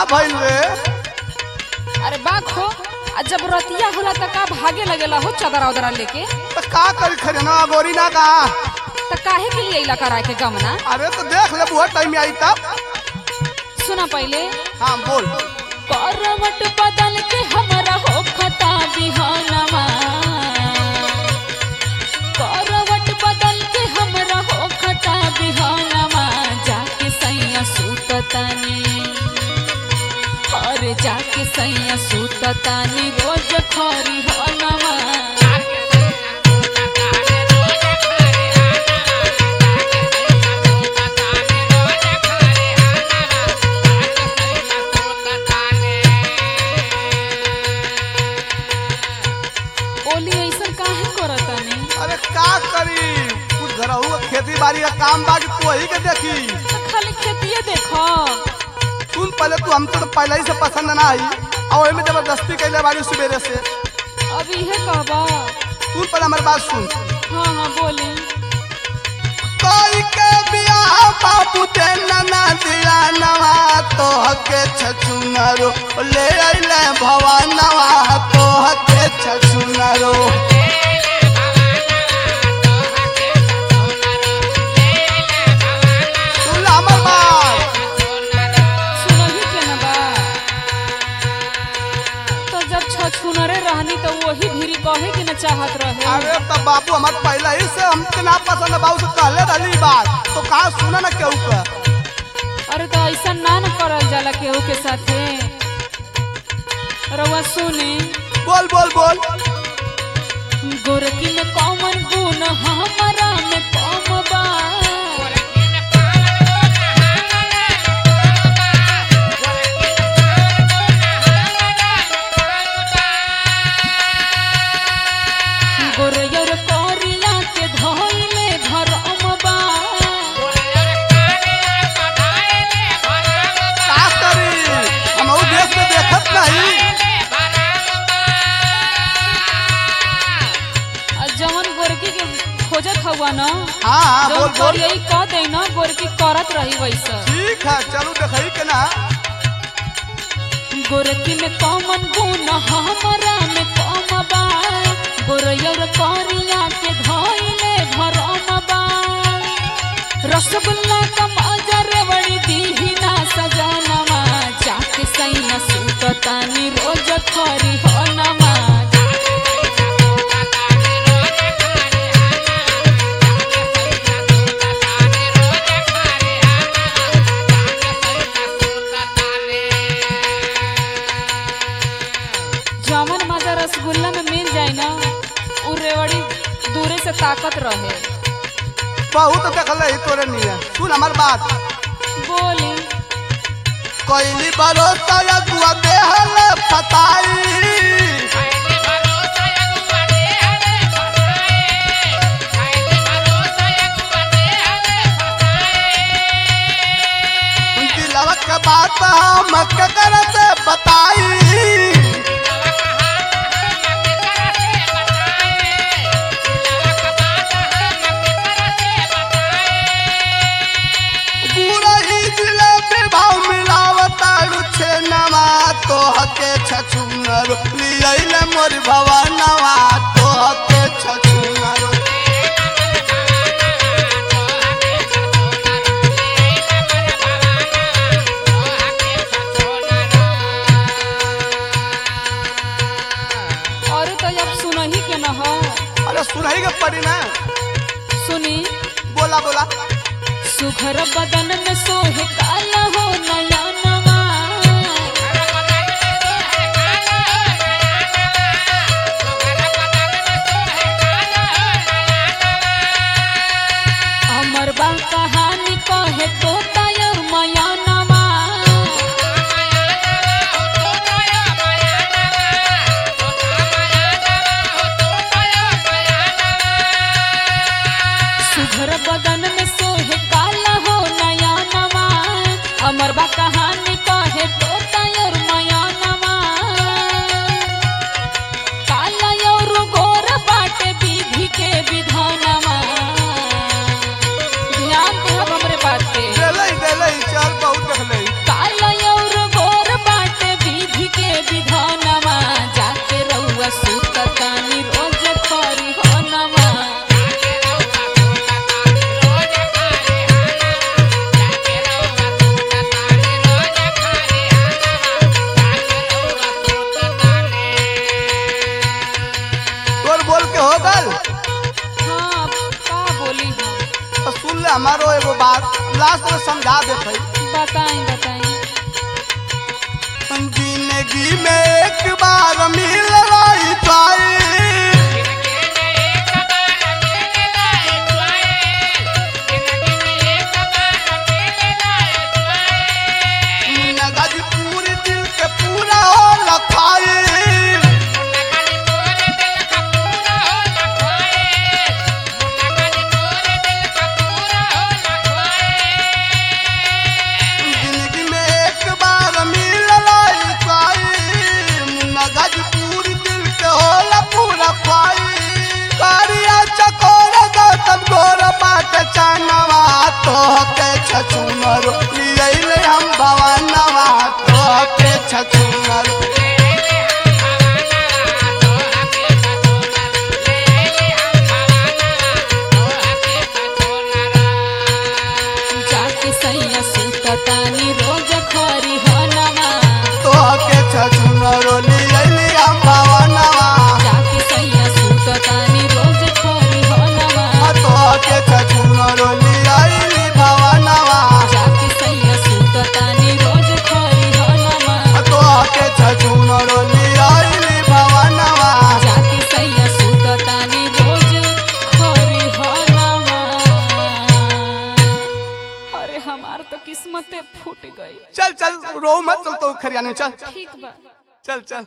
भइल रे अरे बाक हो आ जब रतिया होला त का भागे लगेला हो चदरा उदरा लेके तो का करी खरीना गोरी ना का त काहे के लिए इला करा के गमना अरे तो देख ले बहुत टाइम आई तब सुना पहले हाँ बोल करवट बदल के हमरा हो खता बिहानवा करवट बदल के हमरा हो खता बिहानवा जाके सैया सूततानी और जाके सैया सूततानी रोज खरी हनवा ओली ऐसा काहे करतानी अरे का करी कुछ घरहू का खेती बाड़ी का काम बा कि तू वही के देखी त खाली खेतिए देखो सुन पहले तू हमको तो पहले ही से पसंद ना आई और में जबरदस्ती कैले बाड़ी सवेरे से अब इहे कहबा सुन पहले हमारी बात सुन हाँ हाँ बोली कोई के बियाह बाबू ते नना दिया नवा तो हके छछुनरो ले अइले भवानवा तो हके छछुनरो सुन ला हमर बात सुनही के न बा तो जब छछुनरे रहनी तो वही भीरी कहे के न चाहत रहे अरे तब बाबू हमार पहले ही से हमके ना पसंद है बाबू से कहले रहली बात तो कहा सुना ना केहू का अरे तो ऐसा ना न करल जाला केहू के साथे रउआ सुनी बोल बोल बोल गोरकी में कौमन गुण हमारा में कम बा गोरयर करिया के धइले भरम बा का करी हम ऊ देश में देखत नहीं आ जवन गोरकी के खोजत हुआ ना हाँ हाँ बोल जवन बोल करियई कह दे ना गोरकी करत रही वैसा ठीक है चलो देखई के ना गोरकी में कौमन गुण हमारा में कम बा गोरयर करिया के धइले भरम बा रसगुल्ला का मजा रेवड़ी दीहिना सजनवा जाके सैया सूततानी रोज खरी होनमा जवन मजा रसगुल्ला में मिल जाए ना उ रेवड़ी दूरे से ताकत रहे बहुत देखले ही तोरे निये सुन हमार बात बोली कोइली भरोसा या दुआ देहल फताई दिलवा के बात हम केकर से बताई पूरा ही दिले पे भाव मिलावता रुछे नवा तो हके छछुनर लियले मोर भवनवा तो हके छछुनर और तो जब सुनही के न हो अरे सुनाई के पड़ी ना सुनी बोला बोला सुघर बदन में सोहे काला हो नया नवा अमर बा कहानी कहे तो तयर मया नवा सुघर बदन में सोहे काला हो नया नवा अमर बा कहानी ले हमारो एगो बात लास्ट में समझा देते बताई बताई जिंदगी में एक बार मिल रही चाहे नगद पूरी दिल के पूरा हो लखाई जिंदगी में एक बार मिल रही चाहे नगद पूरी दिल के होला पूरा पाई कारिया चकोर गौतम गोर बाट चानवा तो के छछुनर लियले हम भवनवा तो के छछुनर जाके सैया सुततानी रोज खरी होनवा तो के छछुनर लियले हम भवनवा जाके सैया सुततानी रोज खरी होनवा तो के छछुनर लियले भवनवा जाके सैया सुततानी रोज खरी होनवा तो के छछुनर लियले भवनवा जाके सैया सुततानी रोज खरी होनवा अरे हमार तो किस्मते फूट गई चल चल रो मत चल तो खरियाने चल ठीक बा चल चल